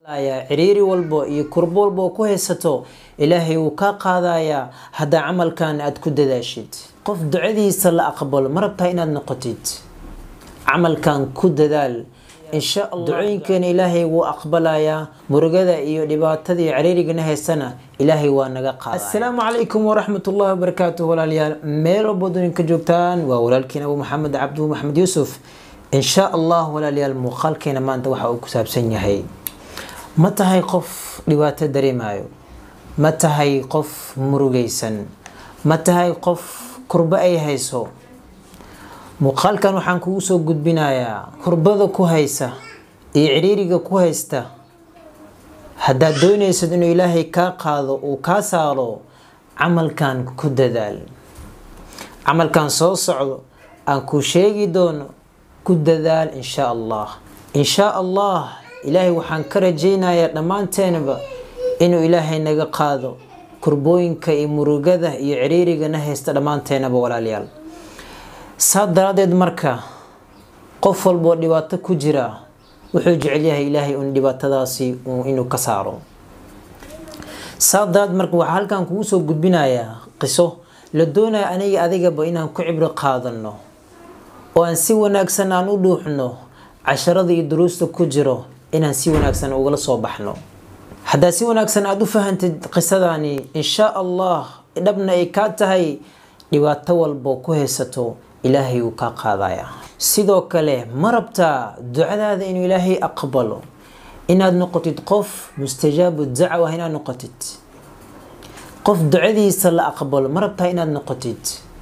ciriiri walbo iyo kurbo walbo oo ku haysato ilaahay wuu kaa qaadayaa haddaa camalkan aada ku dadaashid qof ducadiisa la aqbalo ma rabtaa inaad noqotid camalkan ku dadaal insha allah ducooyinkeena ilaahay wuu aqbalayaa murugada iyo dhibaatada iyo ciriirigana haysana ilaahay waa naga qaada assalaamu calaykum waraxmat ullahi wabarakaatuh walaalayaal meel walbo duninka joogtaan waa walaalkiin abu maxamed cabdu maxamed yuusuf insha allah walaalayaal muuqaalkeena maanta waxa uu ku saabsan yahay ma tahay qof dhibaato dareemayo ma tahay qof murugaysan ma tahay qof kurbo ay hayso muuqaalkan waxaan kugu soo gudbinayaa kurbada ku haysa iyo ciriiriga ku haysta haddaad doonaysad inuu ilaahay kaa qaado uu kaa saaro camalkan ku dadaal camalkan soo socdo aan kuu sheegi doono ku dadaal insha allah insha allah ilaahay waxaan ka rajaynayaa dhammaanteenaba inuu ilaahay naga qaado kurbooyinka iyo murugada iyo ciriirigana haysta dhammaanteenaba walaalayaal saa daraadeed marka qof walboo dhibaato ku jira wuxuu jecel yahay ilaahay un dhibaatadaasi inuu ka saaro saa daraadeed marka waxaa halkan kugu soo gudbinayaa qiso la doonaya aniga adigaba inaan ku cibro qaadano oo aan si wanaagsan aan u dhuuxno casharada iyo duruusta ku jiro inaan si wanaagsan ugala soo baxno haddaa si wanaagsan aada u fahantid qisadani insha allah dhabna ay kaa tahay dhibaato walbo ku haysato ilaahay wuu kaa qaadaya sidoo kale ma rabtaa ducadaada inuu ilaahay aqbalo inaad noqotid qof mustajaabu dacwa inaad noqotid qof ducadiisa la aqbalo ma rabtaa inaad noqotid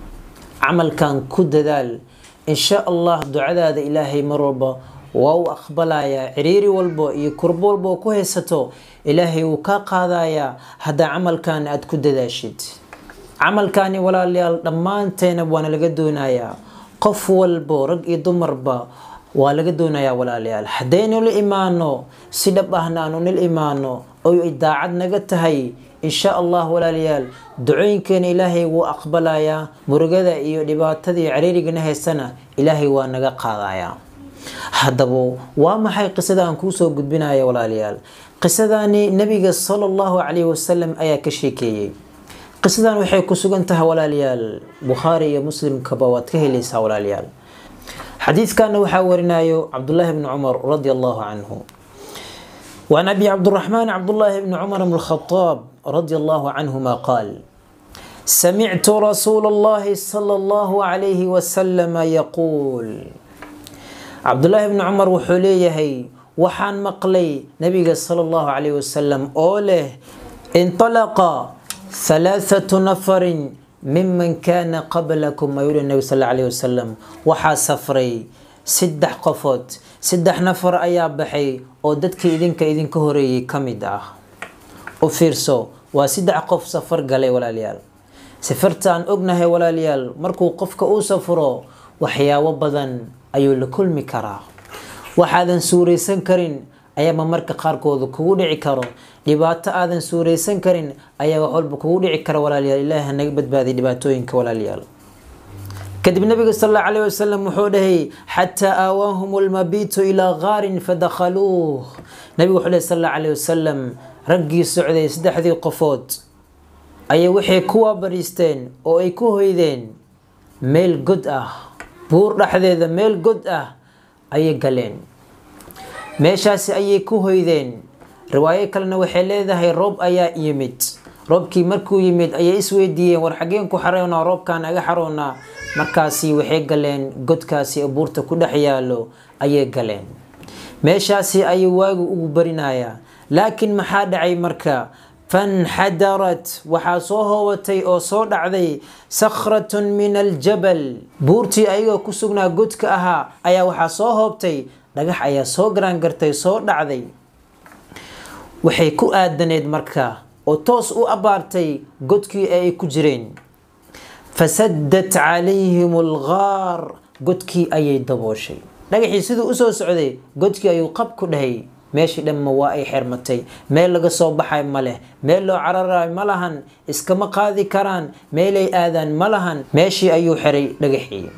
camalkan ku dadaal insha allah ducadaada ilaahay mar walba waa uu aqbalayaa ciriiri walbo iyo kurbo walbo ku haysato ilaahay wuu kaa qaadayaa haddaa camalkan aada ku dadaashid camalkani walaalayaal dhammaanteena waana laga doonayaa qof walbo rag iyo dumarba waa laga doonayaa walaalayaal haddaynu la imaano si dhab ahna aanu nil imaano oo ay daacad naga tahay insha allah walaalayaal ducooyinkeena ilaahay wuu aqbalayaa murugada iyo dhibaatada iyo ciriirigana haysana ilaahay waa naga qaadayaa haddaba waa maxay qisada aan kuu soo gudbinaya walaalayaal qisadani nabiga sala allahu calayhi wasalam ayaa ka sheekeeyey qisadan waxay ku sugan tahay walaalayaal bukhaari iyo muslimkaba waad ka helaysaa walaalayaal xadiidkana waxaa warinayo cabdullaahi bni cumar radi allahu canhu وعن أبي عبد الرحمن عبد الله بن عمر بن الخطاب رضي الله عنهما قال سمعت رسول الله صلى الله عليه وسلم يقول عبد الله بن عمر وحوليه وحان مقلي نبي صلى الله عليه وسلم أوله انطلق ثلاثة نفر ممن كان قبلكم ما يقول النبي صلى الله عليه وسلم وحا سفري سدح قفوت saddex nafar ayaa baxay oo dadka idinka idinka horeeyay ka mid ah u fiirso waa saddex qof safar galay walaalayaal safartaan ognahay walaalayaal markuu qofka uu safro waxyaabo badan ayuu la kulmi karaa waxaadan suuraysan karin ayaaba marka qaarkooda kugu dhici karo dhibaato aadan suuraysan karin ayaa wax walba kugu dhici kara walaalayaal ilaahi naga badbaaday dhibaatooyinka walaalayaal kadib nabiga sal alla alayh wasalam wuxuu dhahay xataa aawaahum lmabiitu ilaa gaarin fadakhaluuh nabigu wuxuu dhahay sal alla alayh wasalam raggii socday saddexdii qofood ayay waxay ku waabariisteen oo ay ku hoydeen meel god ah buur dhexdeeda meel god ah ayay galeen meeshaasi ayay ku hoydeen riwaayo kalena waxay leedahay roob ayaa yimid roobkii markuu yimid ayay isweydiiyeen war xageen ku xaroonaa roobkaan aga xaroonaa markaasi waxay galeen godkaasi buurta ku dhex yaalo ayay galeen meeshaasi ayay waagu ugu barinayaa laakiin maxaa dhacay marka fanxadarat waxaa soo hoobatay oo soo dhacday sakhratun min aljabal buurtii ayagoo ku sugnaa godka ahaa ayaa waxaa soo hoobtay dhagax ayaa soo garaangartay soo dhacday waxay ku aadaneed marka oo toos u abaartay godkii ee ay ku jireen fasaddat calayhim algaar godkii ayay dabooshay dhagaxii siduu usoo socday godkii ayuu qab ku dhahay meeshii dhanma waa ay xermatay meel laga soo baxay ma leh meel loo cararayo ma lahan iskama qaadi karaan meelay aadaan ma lahan meeshii ayuu xiray dhagaxii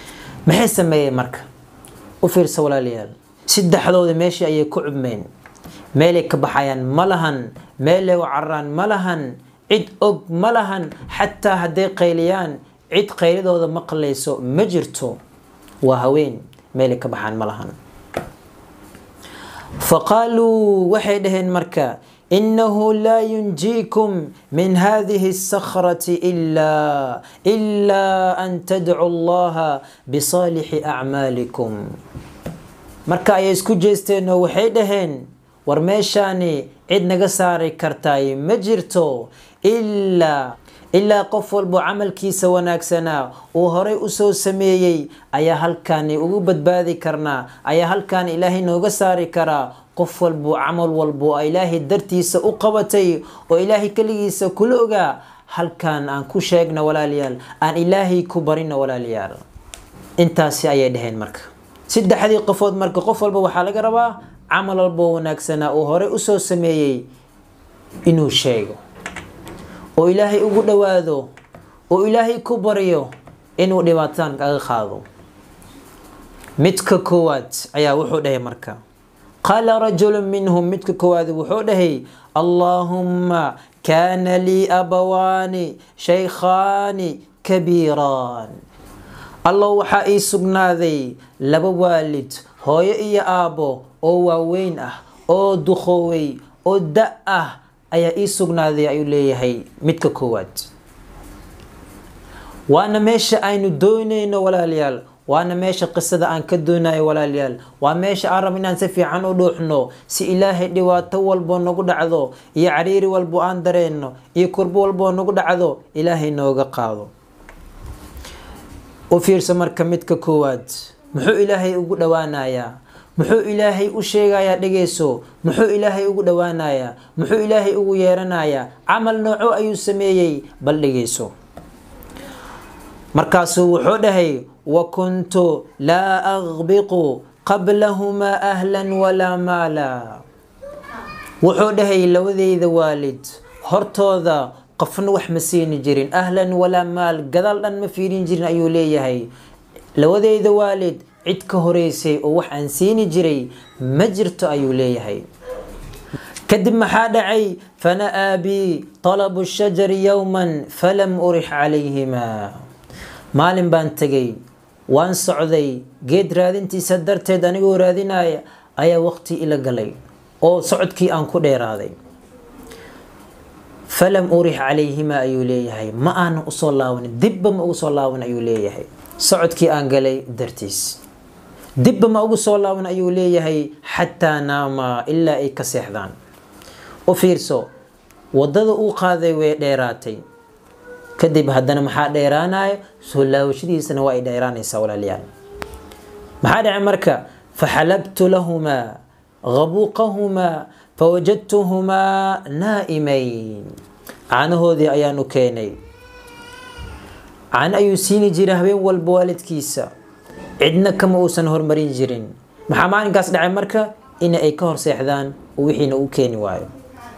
maxay sameeyeen marka u fiirsa walaalayaal saddexdooda meeshii ayay ku cubmeen meelay ka baxayaan ma lahan meelay u cararaan ma lahan cid og ma lahan xataa hadday qayliyaan cid qaylidooda maqlayso ma jirto waa haween meelay ka baxaan ma lahan faqaaluu waxay dhaheen marka inahu laa yunjiikum min hadihi الsakrati ila ilaa an tadcu allaha bisaalixi acmaalikum marka ayay isku jeesteen oo waxay dhaheen war meeshaani cid naga saari kartaay ma jirto ilaa ilaa qof walbo camalkiisa wanaagsanaa uu horay usoo sameeyey ayaa halkaani ugu badbaadi karnaa ayaa halkaan ilaahay nooga saari karaa qof walbo camal walbo oo ilaahay dartiisa u qabatay oo ilaahay keligiisa kula ogaa halkaan aan ku sheegna walaalayaal aan ilaahay ku barina walaalayaal intaasi ayay dhaheen marka saddexdii qofood marka qof walba waxaa laga rabaa camal walbo wanaagsanaa uu horey usoo sameeyey inuu sheego oo ilaahay ugu dhowaado oo ilaahay ku baryo inuu dhibaataan kaga qaado midka koowaad ayaa wuxuu dhahay marka qaala rajulu minhum midka koowaad wuxuu dhahay allaahumma kaana lii abawaani shaykhaani kabiiraan allow waxaa ii sugnaaday laba waalid hooyo iyo aabbo oo waaweyn ah oo duqoowey oo da ah ayaa ii sugnaaday ayuu leeyahay midka koowaad waana meesha aynu doonayno walaalayaal waana meesha qisada aan ka doonayo walaalayaal waa meesha aan rab inaan si fiican u dhuuxno si ilaahay dhibaato walbo nagu dhacdo iyo cariiri walbo aan dareenno iyo kurbo walboo nagu dhacdo ilaahay nooga qaado u fiirso marka midka koowaad muxuu ilaahay ugu dhowaanayaa muxuu ilaahay u sheegayaa dhegeyso muxuu ilaahay ugu dhowaanayaa muxuu ilaahay ugu yeeranayaa camal nooco ayuu sameeyey bal dhegeyso markaasuu wuxuu dhahay wa kuntu laa aqbiqu qablahumaa ahlan walaa maala wuxuu dhahay labadeyda waalid hortooda qofna wax ma siini jirin ahlan walaa maal gadaal dhan ma fiirin jirin ayuu leeyahay labadeyda waalid cid ka horeysay oo wax aan siini jiray ma jirto ayuu leeyahay kadib maxaa dhacay fana'aa bi talabu shajari yowman falam urix calayhimaa maalin baan tegay waan socday geed raadintiisa darteed anigoo raadinaya ayaa waqti ila galay oo socodkii aan ku dheeraaday falam urix calayhimaa ayuu leeyahay ma aanan usoo laabanin dibba ma ugu soo laaban ayuu leeyahay socodkii aan galay dartiis dibba ma ugu soo laaban ayuu leeyahay xataa naama ilaa ay ka seexdaan u fiirso wadada uu qaaday way dheeraatay kadib haddana maxaa dheeraanaya soo laawashadiisana waa ay dheeraanaysaa walaalayaal maxaa dhacay marka faxalabtu lahumaa gabuuqahumaa fawajadtuhumaa naa'imayn caanahoodii ayaanu keenay caano ayuu siini jiray habeen walba waalidkiisa cidna kama uusan hormarin jirin maxaa maalinkaas dhacay marka in ay ka hor seexdaan oo wixiina u keeni waayo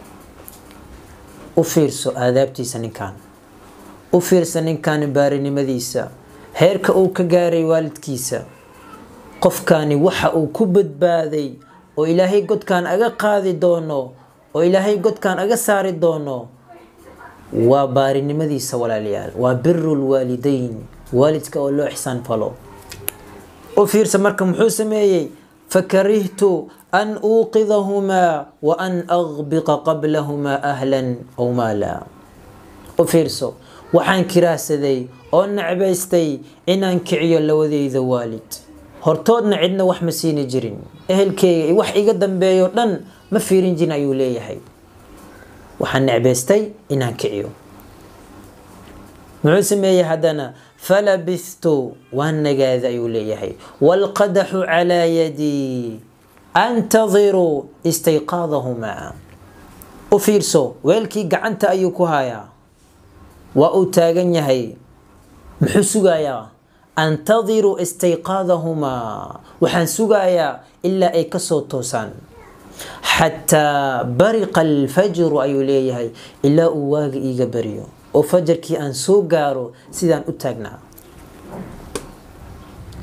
u fiirso aadaabtiisa ninkan u fiirsa ninkan baarinimadiisa heerka uu ka gaaray waalidkiisa qofkani waxa uu ku badbaaday oo ilaahay godkan aga qaadi doono oo ilaahay godkan aga saari doono waa baarinimadiisa walaalayaal waa biru lwaalideyn waalidka oo loo ixsaan falo u fiirsa marka muxuu sameeyey fakarihtu an uuqidahumaa wa an aqbiqa qablahumaa ahlan aw maala u fiirso waxaan kiraahsaday oo necbaystay inaan kiciyo lawadeyda waalid hortoodna cidna wax ma siini jirin ehelkeyga wax iga dambeeyo dhan ma fiirin jirin ayuu leeyahay waxaan necbaystay inaan kiciyo muxuu sameeyey haddana falabistu waan nagaada ayuu leeyahay waalqadaxu calaa yadii antadiru istayqaadahumaa u fiirso weelkii gacanta ayuu ku hayaa waa uu taagan yahay muxuu sugayaa antadiru istayqaadahumaa waxaan sugayaa ilaa ay kasoo toosaan xataa bariqa alfajru ayuu leeyahay ilaa uu waaga iiga bariyo oo fajarkii aan soo gaaro sidaan u taagnaa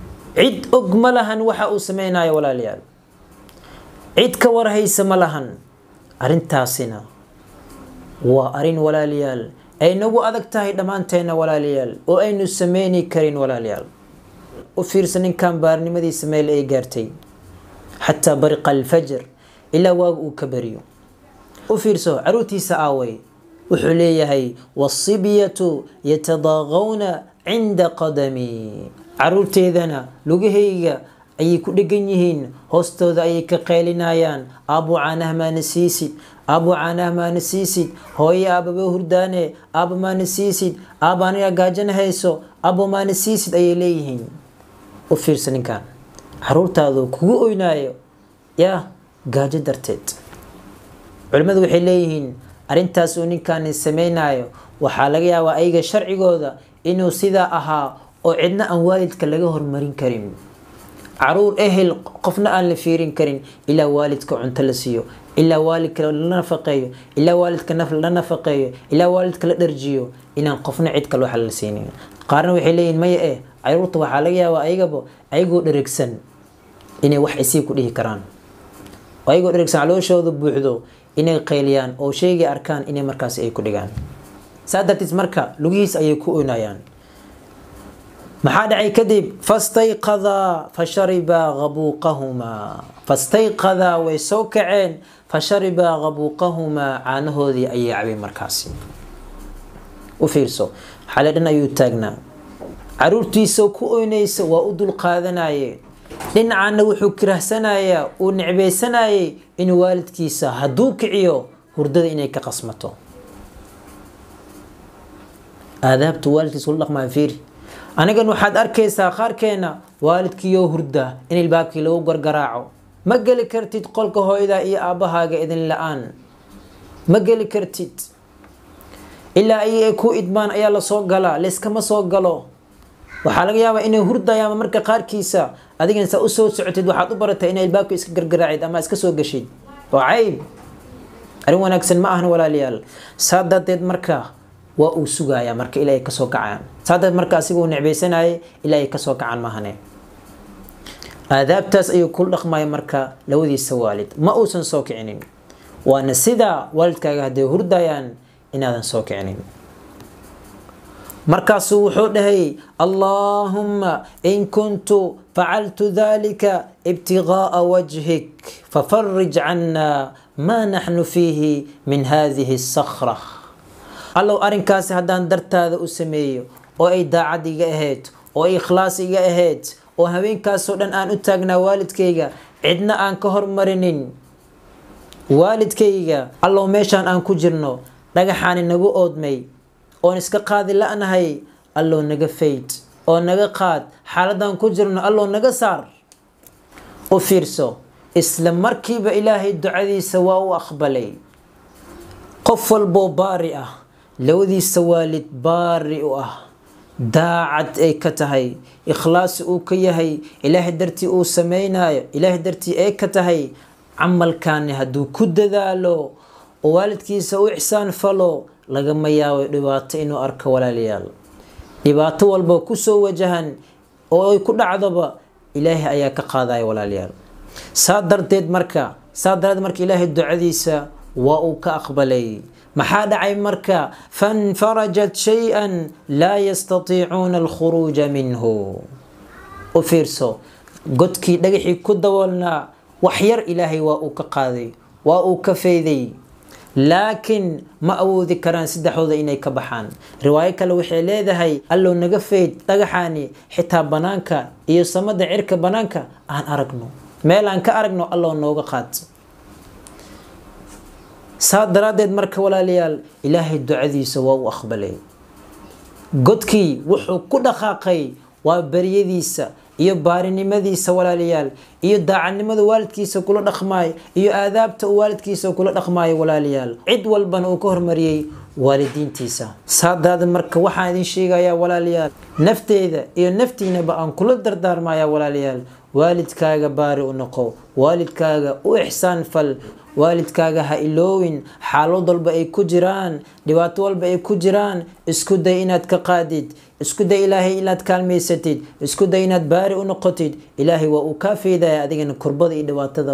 cid og ma lahan waxa uu sameynayo walaalayaal cid ka warhaysa ma lahan arrintaasina waa arrin walaalayaal ay nagu adag tahay dhammaanteenna walaalayaal oo aynu sameyni karin walaalayaal u fiirsa ninkan baarnimadiisa meel ay gaartay xataa bariqa alfajr ilaa waagu uu ka bariyo u fiirso caruurtiisa aaway wuxuu leeyahay wasibyatu yatadaaqawna cinda qadami caruurteedana lugahayga ayay ku dhegan yihiin hoostooda ayay ka qeylinayaan aabbo caanaha maana siisid aabbo caanaha maana siisid hooye aababa hurdaane aabba maana siisid aabba aniga gaajana hayso aabbo maana siisid ayay leeyihiin u fiirsa ninkan caruurtaadu kugu oynaayo yaa gaajo darteed culimmadu waxay leeyihiin arrintaas uu ninkaani sameynayo waxaa laga yaabaa ayaga sharcigooda inuu sidaa ahaa oo cidna aan waalidka laga hormarin karin caruur ehel qofna aan la fiirin karin ilaa waalidka cunto la siiyo ilaa waalidka la nafaqeeyo ilaa waalidka naf la nafaqeeyo ilaa waalidka la dharjiyo inaan qofna cid kale waxa la siinin qaarna waxay leeyihin maya eh caruurta waxaa laga yaabaa ayagaba ayagoo dheregsan inay wax isii ku dhihi karaan ayagoo dheregsan calooshooda buuxdo inay qayliyaan oo sheegay arkaan inay markaasi ay ku dhigaan saa dartiis marka lugihiis ayay ku oynayaan maxaa dhacay kadib fastayqadaa fasharibaa qabuuqahumaa fastayqadaa way soo kaceen fasharibaa qabuuqahumaa caanahoodii ayay cabeen markaasi u fiirso xale dhan ayuu taagnaa caruurtiisa ku oynaysa waa u dulqaadanaye dhinacaana wuxuu kirahsanayaa uu necbaysanayay inuu waalidkiisa hadduu kiciyo hurdada inay ka qasmato aadaabtu waalidkiisa ula dhaqmaa fiiri anigan waxaad arkaysaa qaarkeena waalidkiiyoo hurda in ilbaabkii lagu gargaraaco ma geli kartid qolka hooyada iyo aabbahaaga idin la-aan ma geli kartid ilaa ay ay ku idmaan ayaa lasoo galaa layskama soo galo waxaa laga yaabaa inay hurdayaan marka qaarkiisa adigana saa usoo socotid waxaad u baratay inay ilbaabka iska gargaraacid ama iska soo gashid oo cayb arrin wanaagsan ma ahan walaalayaal saa darteed marka waa uu sugayaa marka ilaa ay kasoo kacaan saa darteed marka asiga uu necbaysanayay ilaa ay kasoo kacaan maahane aadaabtaas ayuu kula dhaqmaya marka labadiisa waalid ma uusan soo kicinin waana sidaa waalidkaaga hadday hurdayaan inaadan soo kicinin markaasuu wuxuu dhahay allaahumma in kuntu facaltu dalika ibtigaaa wajhik fafarij cannaa maa naxnu fiihi min hadihi sakra allow arrinkaasi haddaan dartaada u sameeyo oo ay daacad iga ahayd oo ay ikhlaas iga ahayd oo haweenkaasoo dhan aan u taagnaa waalidkayga cidna aan ka hormarinin waalidkayga allow meeshaan aan ku jirno dhagaxaani nagu oodmay oon iska qaadi la-nahay allow naga fayd oo naga qaad xaaladaan ku jirno allow naga saar u fiirso isla markiiba ilaahay ducadiisa waa u aqbalay qof walboo baari ah labadiisa waalid baari u ah daacad ay ka tahay ikhlaasi uu ka yahay ilaahay dartii uu sameynayo ilaahay dartii ay ka tahay camalkaani hadduu ku dadaalo oo waalidkiisa u ixsaan falo lagama yaabo dhibaato inuu arko walaalayaal dhibaato walba kusoo wajahan oo ay ku dhacdoba ilaahay ayaa ka qaadaya walaalayaal saa darteed marka saa darteed marka ilaahay ducadiisa waa uu ka aqbalay maxaa dhacay marka fanfarajat shay-an laa yastatiicuuna alkhuruuja minhu u fiirso godkii dhagaxii ku daboolnaa wax yar ilaahay waa uu ka qaaday waa uu ka fayday laakiin ma awoodi karaan saddexdooda inay ka baxaan riwaayo kale waxay leedahay allow naga fayd dhagaxaani xitaa banaanka iyo samada cirka banaanka aan aragno meel aan ka aragno allow nooga qaad saa daraaddeed marka walaalayaal ilaahay ducadiisa waa u aqbalay godkii wuxuu ku dhaqaaqay waa baryadiisa iyo baarinimadiisa walaalayaal iyo daacadnimada waalidkiisa kula dhaqmaayo iyo aadaabta uu waalidkiisa kula dhaqmaayo walaalayaal cid walbana uu ka hormariyey waalidiintiisa saa daraaddeed marka waxaan idin sheegayaa walaalayaal nafteeda iyo naftiinaba aan kula dardaarmaya walaalayaal waalidkaaga baari u noqo waalidkaaga u ixsaan fal waalidkaaga ha iloowin xaalad walba ay ku jiraan dhibaato walba ay ku jiraan isku day inaad ka qaadid isku day ilaahay inaad kaalmaysatid isku day inaad baari u noqotid ilaahay waa uu kaa feydaya adigana kurbada iyo dhibaatada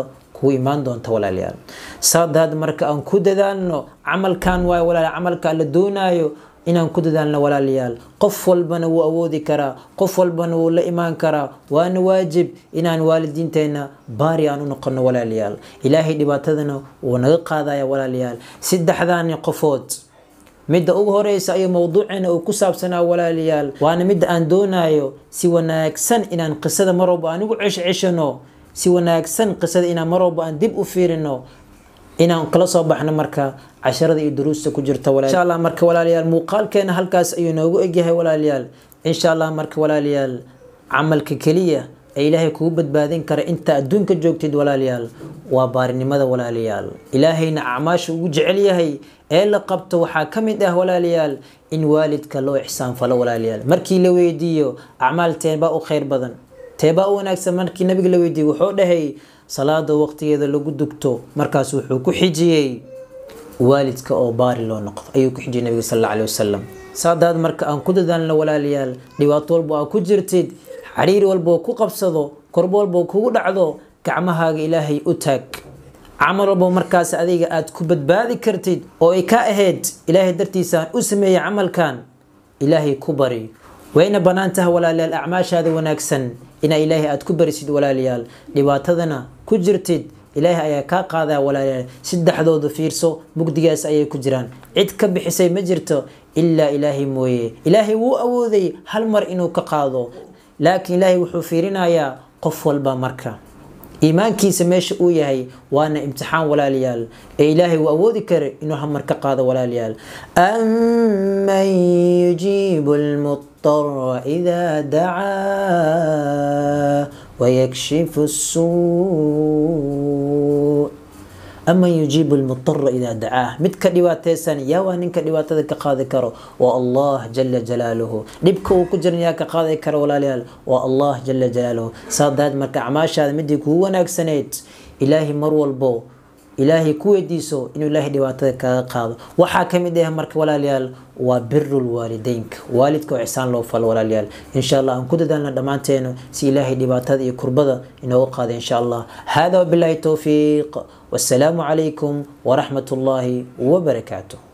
kugu imaan doonta walaalayaal saadaad marka aan ku dadaalno camalkan waayo walaal camalka la doonaayo inaan ku dadaalno walaalayaal qof walbana wuu awoodi karaa qof walbana wuu la imaan karaa waana waajib inaan waalidiinteenna baari aan u noqono walaalayaal ilaahay dhibaatadana wuu naga qaadaya walaalayaal saddexdaani qofood midda ugu horeysa ayuu mowduuceena uu ku saabsanaa walaalayaal waana midda aan doonayo si wanaagsan inaan qisada mar walba aan ugu ceshceshano si wanaagsan qisada inaan mar walba aan dib u fiirino inaan kala soo baxno marka casharada iyo duruusta ku jirta insha allah marka walaalayaal muuqaalkeena halkaas ayuu noogu egyahay walaalayaal insha allah marka walaalayaal camalka keliya ee ilaahay kugu badbaadin kara inta adduunka joogtid walaalayaal waa baarinimada walaalayaal ilaahayna acmaasha ugu jecel yahay ee la qabto waxaa ka mid ah walaalayaal in waalidka loo ixsaan falo walaalayaal markii la weydiiyo acmaal teebaa u khayr badan teebaa u wanaagsan markii nabiga la weydiiyo wuxuu dhahay salaada waqtigeeda lagu dugto markaas wuxuu ku xijiyey waalidka oo baari loo noqdo ayuu ku xijiyey nabiga sal alla alih wasalam saadaad marka aan ku dadaalno walaalayaal dhibaato walba aa ku jirtid xariir walboo ku qabsado korbo walboo kugu dhacdo gacmahaaga ilaahay u taag camal walbo markaas adiga aad ku badbaadi kartid oo ay ka ahayd ilaahay dartiisaan u sameeyey camalkan ilaahay ku bari wayna bannaan tahay walaalayaal acmaashaada wanaagsan inaa ilaahay aad ku barisid walaalayaal dhibaatadana ku jirtid ilaahay ayaa kaa qaadaya walaalayaal saddexdooda fiirso mugdigaas ayay ku jiraan cid ka bixisay ma jirto ilaa ilaahay mooye ilaahay wuu awooday hal mar inuu ka qaado laakiin ilaahay wuxuu fiirinayaa qof walba marka iimaankiisa meesha uu yahay waana imtixaan walaalayaal ee ilaahay uu awoodi kara inuu hamar ka qaado walaalayaal aman yujiibu lmudara idaa dacaa wayakshifu suu aman yujiibu lmudara idaa dacaah mid ka dhibaateysan yaa waa ninka dhibaatada ka qaadi karo waa allah jala jalaaluhu dhibka uu ku jiran yaa ka qaadi karo walaalayaal waa allah jala jalaaluhu saadaad marka acmaashaada midii kugu wanaagsaneyd ilaahay mar walbo ilaahay ku weydiiso inuu ilaahay dhibaatada kaga qaado waxaa ka mid ah marka walaalayaal waa birul waalideynka waalidka oo ixsaan loo falo walaalayaal insha allah aan ku dadaalna dhammaanteenu si ilaahay dhibaatada iyo kurbada inooga qaada insha allah hada wabillahi towfiiq والسلام عليكم ورحمة الله وبركاته